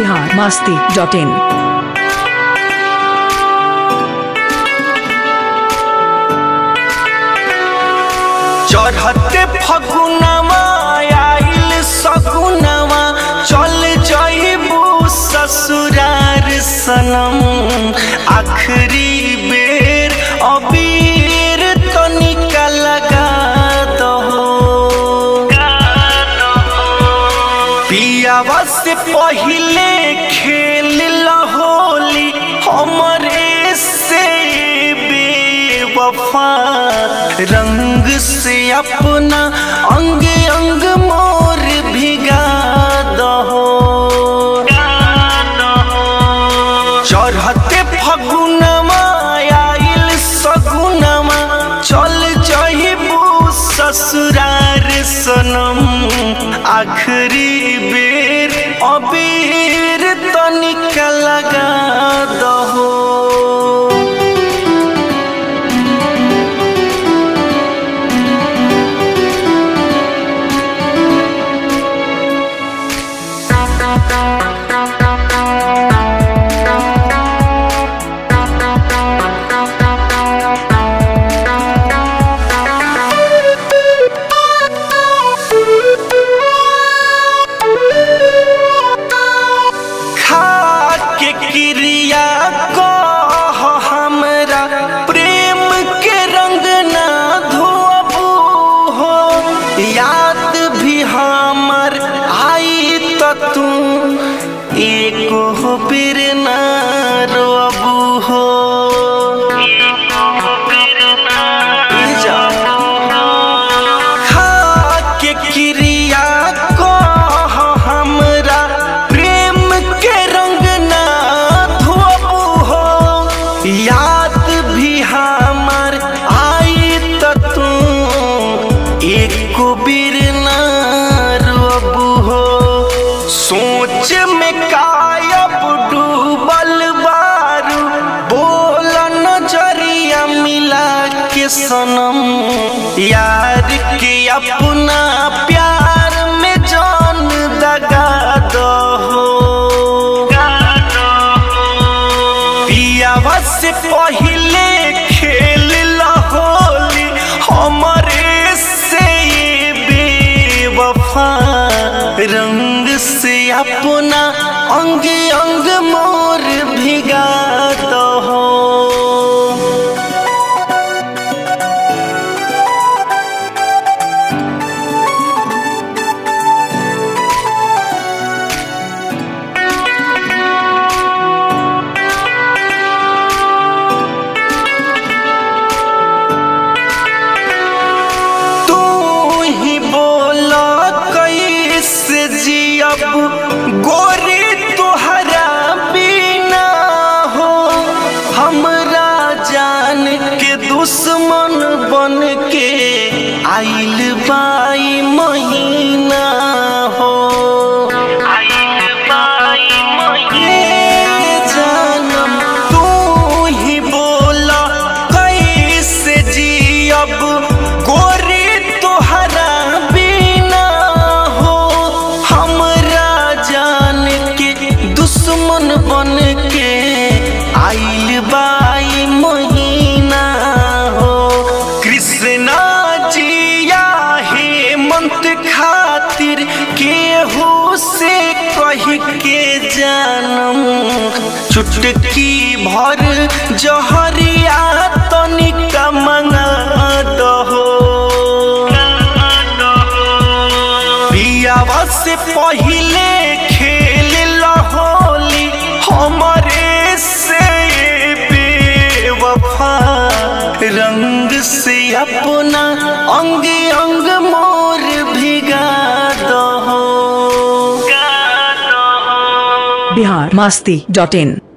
Bihar Masti dot in चढ़ते फगुनवा आइल सगुनवा चल जइबू ससुरार सनम आखिरी बेर अबीर तनिका लगा दहो पियावा से पहिले खेल होली हमरे से बेवफा रंग से अपना अंग अंग मोर भिगा दहो चढ़ते फगुनवा आइल सगुनवा चल जइबू ससुरार सनम आखिरी बेर अबीर तनिका लगा दहो खा के क्रिया कह हमरा प्रेम के रंग ना धोबू हो याद भी हमर आई त तू एको बेर ना रोबू हो खा के क्रिया कह हमरा प्रेम के रंग ना धोबू हो याद भी हमर आई त तू एको बेर ना रोबू हो सोच में कायब डूबल बारू बोल नजरिया मिला के सनम यार के अपना प्यार में जान दगा दो पियावा से पहिले खेल होली हमरे से ये बेवफा रंग से अपना अंग अंग मोर भिगा दो तू ही बोला कैसे जियब गोरी तुहरा बिना हो हमरा जान के दुश्मन बन के आइल बाई महीना हो ए जानम तू ही बोला कैसे जियब गोरी तोहरा बिना हो हमरा जान के दुश्मन बन के आइल बाई महीना हो कृष्णा जिया हेमंत खातिर केहू से कह के जानम चुटकी भर जहरिया तनिका मंगा दहो पियावा से पहिले खेल होली हमरे से बेवफा रंग से अपना अंग अंग मोर भिगा दहो बिहार मस्ती डॉट इन